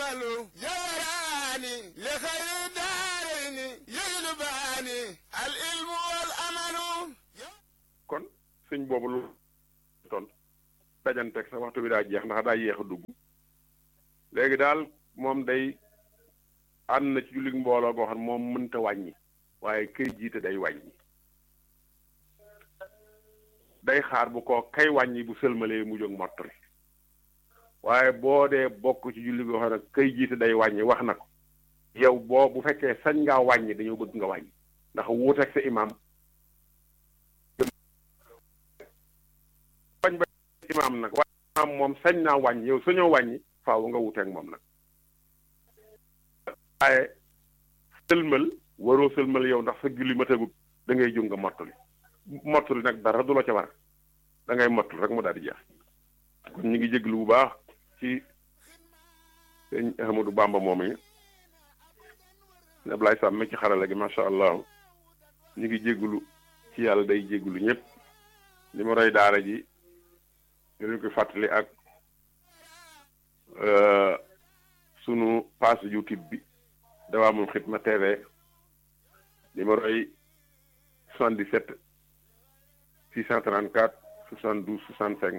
والأمل جوراني لخير الدارين يجلباني العلم والأمل kon sëñ boobu lu ton dajanteeg sa waxtu bi daa jeex ndax daa yéex a dugg léegi daal moom day ànd na ci jullit mbooloo goo xam moom mënta wàññi waaye kay jiite day wàññi day xaar bu ko kay wàññi bu sëlmalee mu jóg mottali waaye boo dee bokk ci julli goo xam ne kay jiite day wàññi wax na ko yow boo bu fekkee sañ ngaa wàññi dañoo bëgg nga wàññi ndax wuuteeg sa imaam bañ ba imaam nag waaye imaam moom sañ naa wàññi yow sañoo wàññi faaw nga wuuteeg moom nag waaye sëlmal waroo sëlmal yow ndax sa julli matagut da ngay jóg nga mottali mottali nag dara du la ca war da ngay mottali rek mu daal di jeex kon ñu ngi jéglu bu baax ci sëñ Ahmadou Bamba moom yi ne Ablaye Sam mi ci xarala gi macha allah ñu ngi jéglu ci yàlla day jéglu ñëpp li ma roy daara ji ñu leen koy fàttali ak sunu page YouTube bi Dawaamul Xidma TV numéro yi 77 634 72 65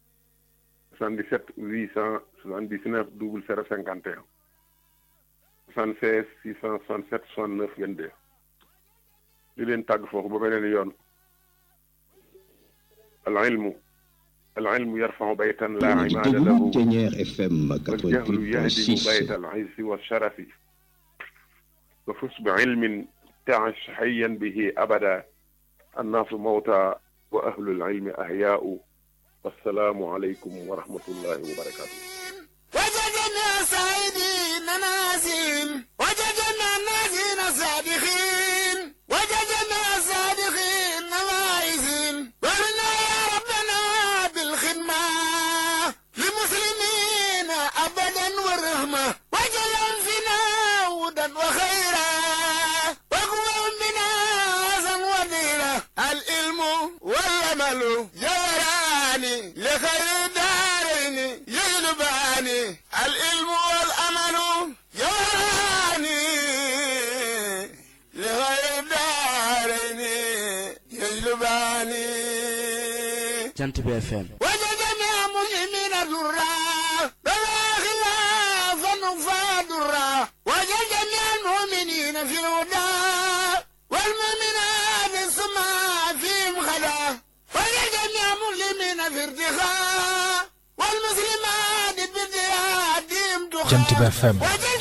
77 879 00 51 76 667 69 22 di leen tàgg foofu ba beneen yoon al ilmu al ilmu yarfau baytan laa imaada lahu Thiéniere FM والجهل يهدم 88.6 بيت العز والشرف وفز بعلم تعش حيا به أبدا الناس موتى وأهل العلم أحياء والسلام عليكم ورحمة الله وبركاته وجدنا سعيدين نازين وجدنا نازين صادقين وجدنا صادقين نواعزين ورنا يا ربنا بالخدمة للمسلمين أبدا والرحمة وجل فينا هدى وخيرا وقوة بنا عزا وديرا العلم والعمل جوراني لخير الدارين يجلباني العلم والأمل جوراني لخير الدارين يجلباني jant bi FM وجدنا مسلمين درا بلا خلافا فادرا وجدنا المؤمنين في الهدى والمؤمنات السماء فيهم خلا وجدنا مسلمين في ارتخاء والمسلمات بارتهادهم دخاء jant bi FM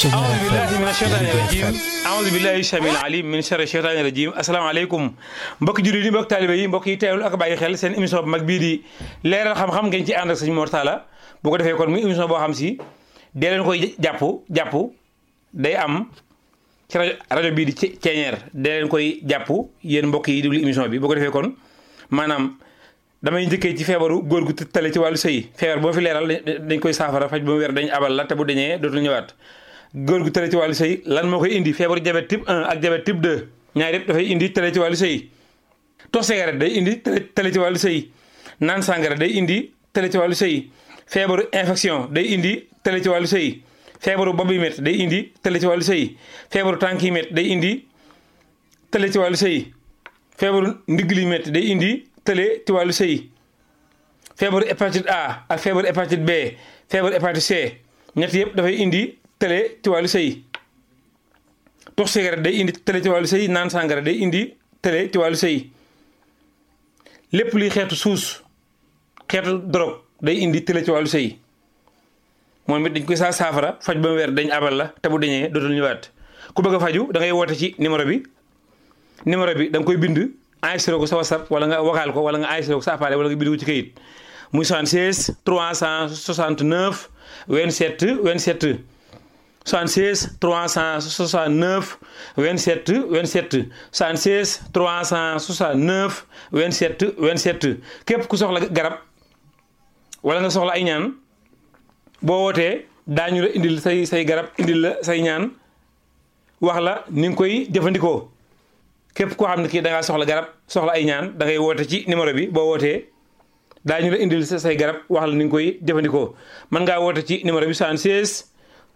أعوذ بالله من الشيطان الرجيم أعوذ بالله السميع العليم من شر الشيطان الرجيم asalaamaaleykum mbokki jullit yi mbokki taalibe yi mbokk yi teewlu ak bàyyi xel seen émission bu mag bii di leeral xam-xam ngeen ci ànd ak sëñ Mor Talla bu ko defee kon muy émission boo xam si dee leen koy jàpp jàpp day am ci rajo rajo bii di Thiéniere dee leen koy jàpp yéen mbokk yi déglu émission bi bu ko defee kon maanaam damay njëkkee ci feebaru góor gu tale ci wàllu sëy feebar boo fi leeral dañ koy saafara faj ba mu wér dañ abal la te bu dañee dootul ñëwaat góor gu tale ci wàllu sëy lan moo koy indi feebaru diabète type 1 ak diabète type 2 ñaar yëpp dafay indi tale ci wàllu sëy tox cigarette day indi tale tale ci wàllu sëy naan sàngara day indi tale ci wàllu sëy feebaru infection day indi tale ci wàllu sëy feebaru bopp yi métti day indi tale ci wàllu sëy feebaru tànk yi métti day indi tale ci wàllu sëy feebaru ndigg li métti day indi tële ci wàllu sëy feebaru hépatite A ak feebaru hépatite B feebaru hépatite C ñett yëpp dafay indi tële ci wàllu sëy tox cigarette day indi tële ci wàllu sëy naan sàngara day indi tële ci wàllu sëy lépp luy xeetu suus xeetu drogue day indi tële ci wàllu sëy moom it dañ koy saa saafara faj ba mu weer dañ abal la te bu dañee dootul ñëwaat ku bëgg a faju da ngay woote ci numéro bi numéro bi da nga koy bind enregistré ko sa whatsapp wala nga waxaal ko wala nga enregistré ko sa appareil wala nga bind ko ci kayit muy 76 369 27 27 76 369 27 27 76 369 27 27 képp ku soxla garab wala nga soxla ay ñaan boo wootee daañu la indil say say garab indil la say ñaan wax la ni nga koy jëfandikoo képp koo xam ne kii da ngaa soxla garab soxla ay ñaan da ngay woote ci numéro bi boo wootee daañu la indil sa say garab wax la ni nga koy jëfandikoo mën ngaa woote ci numéro bi 76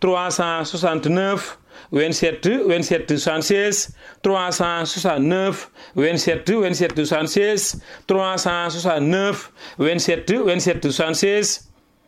369 27 27 76 369 27 27 76 369 27 27 76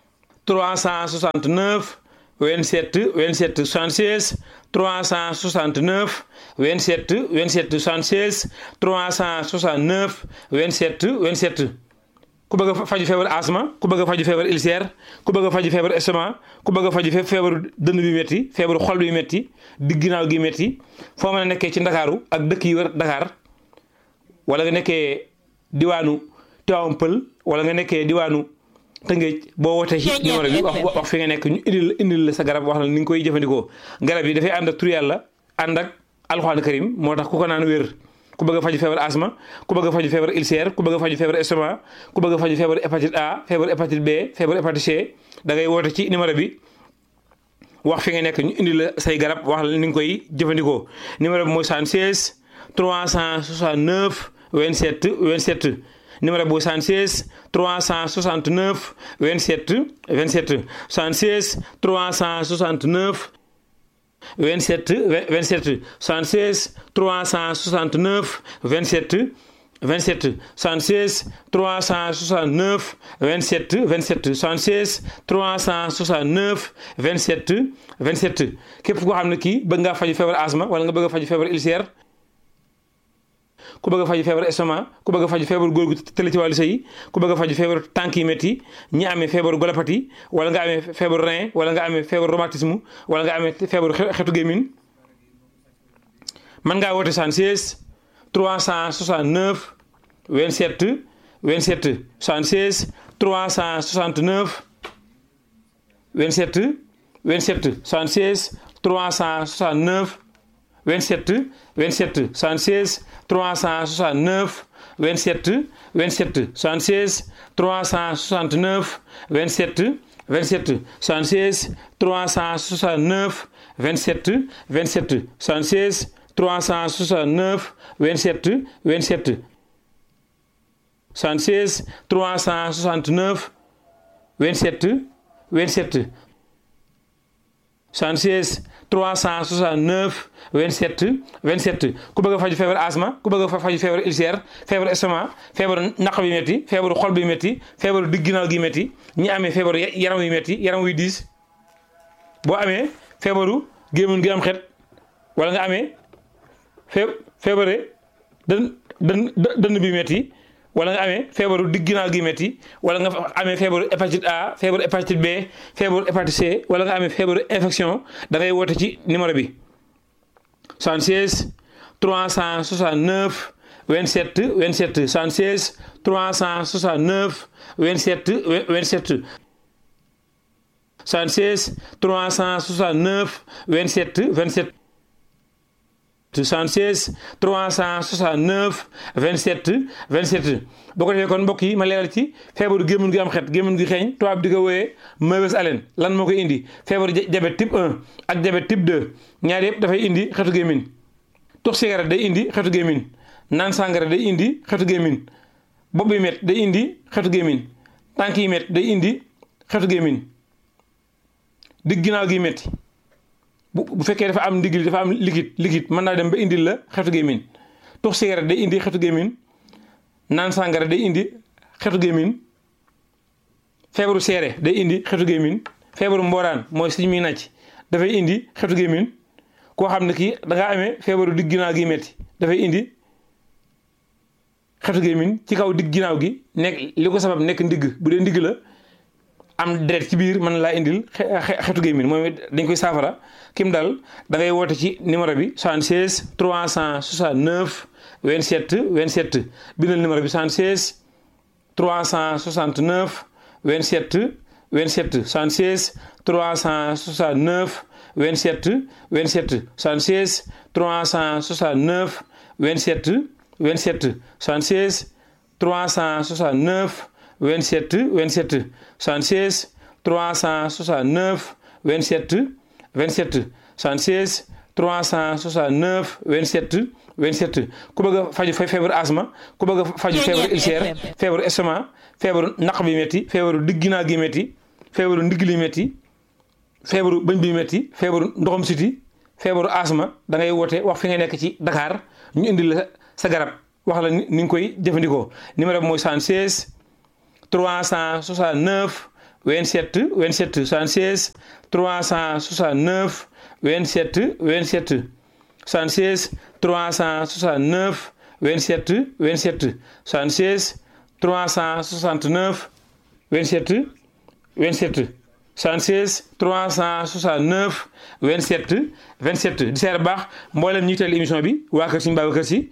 369 27 27 76 369 27 27 76 369 27 27 ku bëgg a faju feebar asma ku bëgg a faju feebar ulcère ku bëgg a faju feebar estomac ku bëgg a faju feebaru dënn bi métti feebaru xol bi métti digg ginnaaw gi métti foo mën a nekkee ci ndakaaru ak dëkk yi wër Dakar wala nga nekkee diwaanu Tivaouane Pël wala nga nekkee diwaanu Tëngéej boo wootee ci numéro bi wax wax fi nga nekk ñu indil indil la sa garab wax la ni nga koy jëfandikoo garab yi dafay ànd ak tur yàlla ànd ak alxuraan karim moo tax ku ko naan wér ku bëgg a faju feebar asma ku bëgg a faju feebar ulcère ku bëgg a faju feebar estomac ku bëgg a faju feebar hépatite A feebar hépatite B feebar hépatite C da ngay woote ci numéro bi wax fi nga nekk ñu indi la say garab wax la ni nga koy jëfandikoo numéro bi mooy 76 369 27 27 numéro bu 76 369 27 27 76 369 27 27 76 369 27 27 76 369 27 27 76 369 27 27 képp koo xam ne kii bëgg ngaa faju feebar asma wala nga bëgg a faju feebar ulcère ku bëgg a faju feebar estomac ku bëgg a faju feebar góor gu tële ci wàllu sëy ku bëgg a faju feebar tànk yi métti ñi amee feebaru golopathie wala nga amee feebaru rein wala nga amee feebaru rhumatisme wala nga amee feebaru xetu gémmiñ mën ngaa woote 76 369 27 27 76 369 27 27 76 369 27 27 76 369 27 27 76 369 27 27 76 369 27 27 76 369 27 27 76 369 27 27 76 369 27 27 ku bëgg a faju feebar asma ku bëgg a faju feebar ulcère feebar estomac feebaru naq bi métti feebaru xol bi métti feebaru digg ginnaaw gi métti ñi amee feebaru yaram wi métti yaram wuy diis boo amee feebaru gémmiñ gi am xet wala nga amee fee feebare dën dën dënn bi métti wala nga amee feebaru digg ginnaaw gi métti wala nga amee feebaru hépatite A feebaru hépatite B feebaru hépatite C wala nga amee feebaru infection da ngay woote ci numéro bi 76 369 27 27 76 369 27 27 76 369 27 27 76 369 27 27 boo ko defee kon mbokk yi ma leeral ci feebaru gémmiñ gi am xet gémmiñ gi xeeñ tubaab di ko wooyee mauvaise haleine lan moo koy indi feebaru diabète type 1 ak diabète type 2 ñaar yëpp dafay indi xetu gémmiñ tux cigarette day indi xetu gémmiñ naan sàngara day indi xetu gémmiñ bopp bi met day indi xetu gémmiñ tànk yi met day indi xetu gémmiñ digg ginnaaw gi metti bu bu fekkee dafa am ndigli dafa am liquide liquide mën naa dem ba indil la xetu gémmiñ tux cigarette day indi xetu gémmiñ naan sàngara day indi xetu gémmiñ feebaru seere day indi xetu gémmiñ feebaru mbooraan mooy suñ muy nàcc dafay indi xetu gémmiñ koo xam ne kii da ngaa amee feebaru digg ginnaaw gi metti dafay indi xetu gémmiñ ci kaw digg ginnaaw gi nekk li ko sabab nekk ndigg bu dee ndigg la am deret ci biir mën laa indil xetu gémmiñ moom dañ koy saafara kim dal da ngay woote ci numéro bi 76 369 27 27 bindal numéro bi 76 369 27 27 76 369 27 27 76 369 27 27 76 369 27 27 76 369 27 27 76 369 27 27 ku bëgg a faju feebaru asma ku bëgg a faju feebaru ulcère feebaru estomac feebaru naq bi métti feebaru digg ginnaaw gi métti feebaru ndigg li métti feebaru bëñ bi metti feebaru ndoxam siti feebaru asma da ngay woote wax fi nga nekk ci Dakar ñu indi la sa garab wax la ni nga koy jëfandikoo numéro bi mooy 76 369 27 27 76 369 27 27 76 369 27 27 76 369 27 27 76 369 27 27 di seer baax mboolem ñi teel émission bi waa kër Sëñ Babacar Si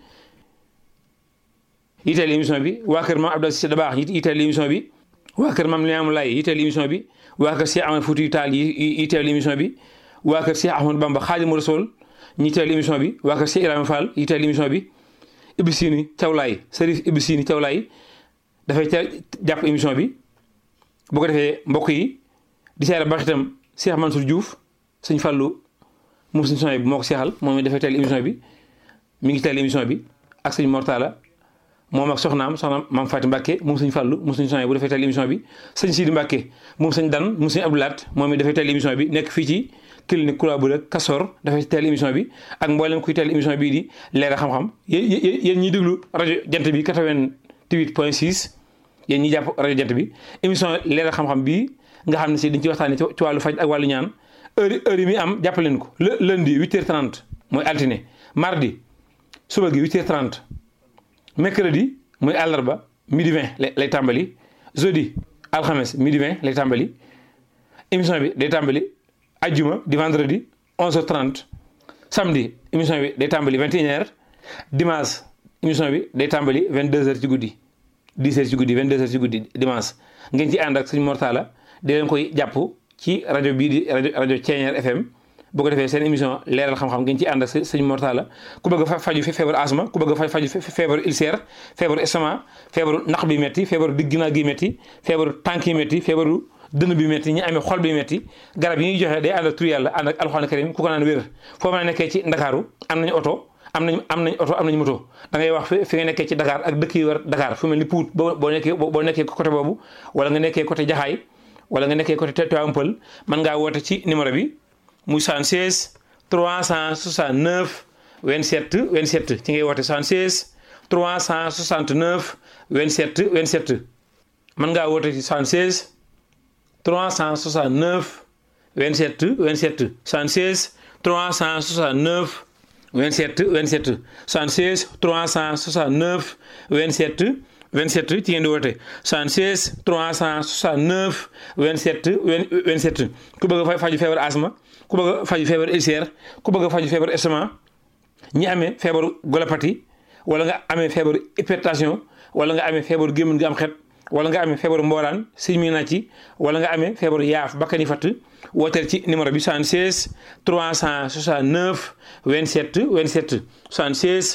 yiteel émission bi waa kër Maam Abdou Cissé Dabakh yiteel émission bi waa kër Maam Limaamu Laay yiteel émission bi waa kër Cheikh Ahmed Fouti Tall yi yiteel émission bi waa kër Cheikh Ahmadou Bamba Xaadimu Rasuul ñi teel émission bi waa kër Cheikh Ibrahima Fall yiteel émission bi Ibou Sini Thiawlaay Serif Ibou Sini Thiawlaay dafay ca jàpp émission bi boo ko defee mbokk yi di seere baax itam Cheikh Mansour Diouf sëñ Fallou moom suñu son bi moo ko seexal moom it dafay teel émission bi mi ngi teel émission bi ak sëñ Mortala moom ak soxnaam soxnaam maam Faati Mbàkke moom sëñ Fallou moom suñu son bu dafay teel émission bi sëñ Sidi Mbàkke moom sëñ Dan moom sëñ Abdoulaat moom it dafay teel émission bi nekk fii ci clinique Kula bu rek Kasor dafay teel émission bi ak mboolem kuy teel émission bii di leeral xam-xam yéen yéen ñiy déglu rajo jant bi 88 point 6 yéen ñi jàpp rajo jant bi émission leeral xam-xam bii nga xam ne si dañ ci waxtaanee ci wàllu faj ak wàllu ñaan heure heure yi muy am jàpp leen ko le lundi 8h30 mooy altine mardi suba gi 8h30 mercredi mooy àllarba midi 20 lay tàmbali jeudi alxames midi 20 lay tàmbali émission bi day tàmbali ajjuma di vendredi 11h30 samedi émission bi day tàmbali 21h dimanche émission bi day tàmbali 22h ci guddi 10h ci guddi 22h ci guddi dimanche ngeen ci ànd ak suñu mortala di leen koy jàpp ci rajo bii di rajo rajo Thiéniere FM boo ko defee seen émission leeral xam-xam ngeen ci ànd ak sëñ Mortala ku bëgg a faju fi feebaru asma ku bëgg a faju feebaru ulcère feebaru estomac feebaru naq bi metti feebaru digg ginnaaw gi metti feebaru tànk yi metti feebaru dënn bi metti ñi amee xol bi metti garab yi ñuy joxe day ànd ak tur yàlla ànd ak alxuraan karim ku ko naan wér foo mën a nekkee ci ndakaaru am nañu oto am nañ am nañ oto am nañu moto da ngay wax fi nga nekkee ci Dakar ak dëkk yi war Dakar fu mel ni Pout boo boo nekkee boo nekkee côté boobu wala nga nekkee côté Jaxaay wala nga nekkee côté Tivaouane Peulh mën ngaa woote ci numéro bi muy 76 369 27 27 ci ngay woote 76 369 27 27 mën ngaa woote ci 76 369 27 27 76 369 27 27 76 369 27 27 ci ngeen di woote 76 369 27 27 ku bëgg a faju feebar asma ku bëgg a faju feebar ulcère ku bëgg a faju feebar estomac ñi amee feebaru golopathie wala nga amee feebaru hypertension wala nga amee feebaru gémmiñ gi am xet wala nga amee feebaru mbooraan siñ mi na ci wala nga amee feebaru yaaf bakkani fatt wooteel ci numéro bi 76 369 27 27 76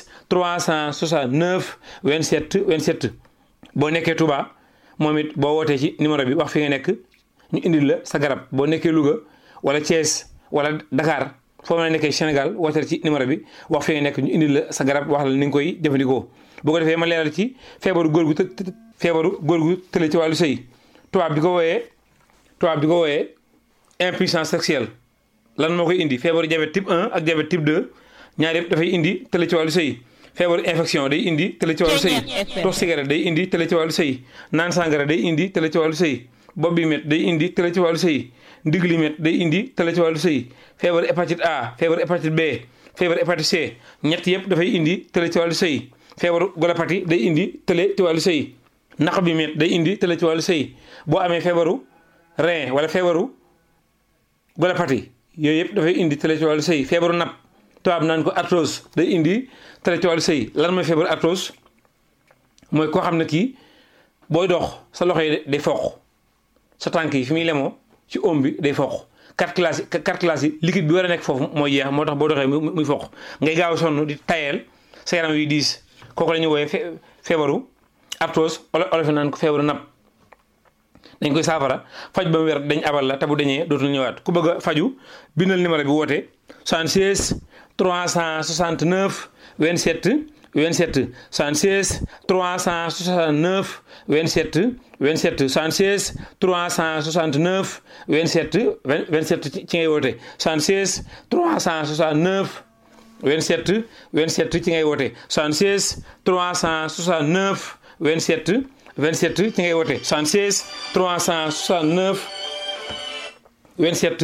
369 27 27 boo nekkee Touba moom it boo wootee ci numéro bi wax fi nga nekk ñu indil la sa garab boo nekkee Louga wala Thiès wala Dakar foo mën a nekkee Sénégal wooteel ci numéro bi wax fi nga nekk ñu indil la sa garab wax la ni nga koy jëfandikoo boo ko defee ma leeral ci feebaru góor gu të feebaru góor gu tële ci wàllu sëy tubaab di ko wooyee tubaab di ko wooyee impuissance sexuelle lan moo koy indi feebaru diabète type 1 ak diabète type 2 ñaar yëpp dafay indi tële ci wàllu sëy feebaru infection day indi tële ci wàllu sëy tox cigarette day indi tële ci wàllu sëy naan sangara day indi tële ci wàllu sëy bopp bi met day indi tële ci wàllu sëy ndigg li met day indi tële ci wàllu sëy feebaru hépatite A feebaru hépatite B feebaru hépatite C ñett yëpp dafay indi tële ci wàllu sëy feebaru golopathie day indi tële ci wàllu sëy naq bi met day indi tële ci wàllu sëy boo amee feebaru rein wala feebaru golopathie yooyu yëpp dafay indi tële ci wàllu sëy feebaru napp tubaab naan ko arthrose day indi tële ci wàllu sëy lan mooy feebaru arthrose mooy koo xam ne kii booy dox sa loxo yi day foq sa tànk yi fi muy lemoo ci oom bi day foq cartilage yi cartilage yi liquide bi war a nekk foofu mooy jeex moo tax boo doxee muy foq ngay gaaw a sonn di tayeel sa yaram yi diis kooku la ñuy wooyee feebaru arthrose olof naan ko feebaru napp dañ koy saafara faj ba mu wér dañ abal la te bu dañee dootul ñëwaat ku bëgg a faju bindal numéro bi woote 76 369 27 27 76 369 27 27 76 369 27 27 ci ngay woote 76 369 27 27 ci ngay woote 76 369 27 27 ci ngay woote 76 369 27